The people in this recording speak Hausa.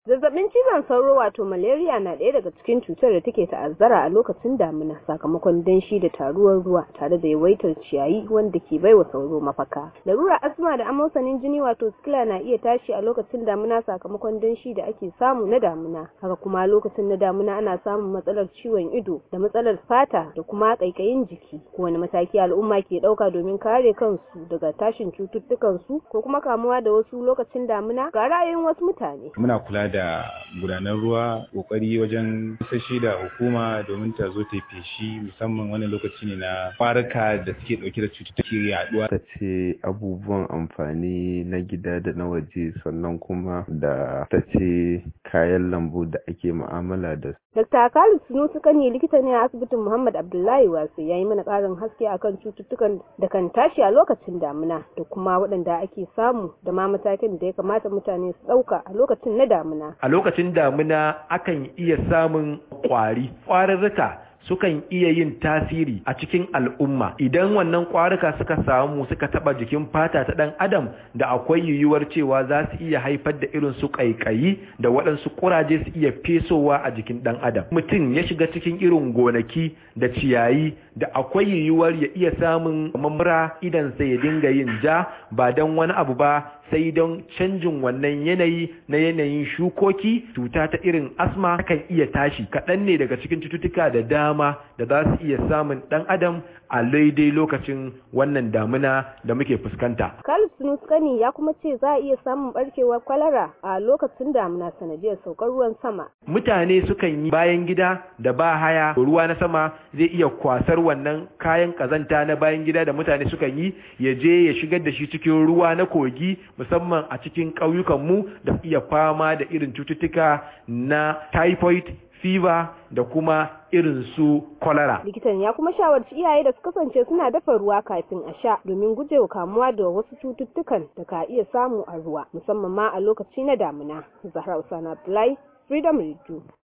Zazzabin cizon sauro wato malaria na ɗaya daga cikin cutar da take ta'azzara a lokacin damina sakamakon danshi da taruwar ruwa tare da yawaitar ciyayi wanda ke baiwa sauro mafaka. Larura asma da amosanin jini wato sikila na iya tashi a lokacin damina sakamakon danshi da ake samu na damina. Haka kuma lokacin na damina ana samun matsalar ciwon ido da matsalar fata da kuma ƙaiƙayin jiki. Kowane mataki al'umma ke ɗauka domin kare kansu daga tashin cututtukan su ko kuma kamuwa da wasu lokacin damina ga ra'ayin wasu mutane. Muna kula da gudanar ruwa kokari wajen sashi da hukuma domin ta zo ta feshi musamman wannan lokaci ne na farka da suke dauke da cututtuka yaduwa ta ce abubuwan amfani na gida da na waje sannan kuma da ta ce kayan lambu da ake mu'amala da su. Dr. Khalid Sunusi Kani likita ne a asibitin Muhammad Abdullahi Wasu ya yi mana ƙarin haske akan cututtukan da kan tashi a lokacin damina da kuma waɗanda ake samu da ma matakin da ya kamata mutane su ɗauka a lokacin na damina. A lokacin damina akan iya samun ƙwari, ƙwararruka sukan iya yin tasiri a cikin al'umma idan wannan ƙwarika suka samu suka taba jikin fata ta ɗan adam da akwai yiwuwar cewa za su iya haifar da irin su ƙaiƙayi da waɗansu ƙuraje su iya fesowa a jikin ɗan adam mutum ya shiga cikin irin gonaki da ciyayi da akwai yiwuwar ya iya samun mamura idan sai ya dinga yin ja ba don wani abu ba sai don canjin wannan yanayi na yanayin shukoki cuta ta irin asma kan iya tashi kaɗan ne daga cikin cututtuka da dama da za su iya samun ɗan adam a daidai lokacin wannan damina da muke fuskanta. Khalid Sunuskani ya kuma ce za a iya samun barkewar kwalara a lokacin damina sanadiyar saukar ruwan sama. Mutane sukan yi bayan gida da ba haya ruwa na sama zai iya kwasar wannan kayan kazanta na bayan gida da mutane sukan yi ya je ya shigar da shi cikin ruwa na kogi musamman a cikin ƙauyukanmu da iya fama da irin cututtuka na typhoid fever da kuma irin su kwalara. Likitan ya kuma shawarci iyaye da su kasance suna dafa ruwa kafin a sha domin gujewa kamuwa da wasu cututtukan da ka iya samu a ruwa musamman ma a lokaci na damina. Zahra Usana Abdullahi, Freedom Radio.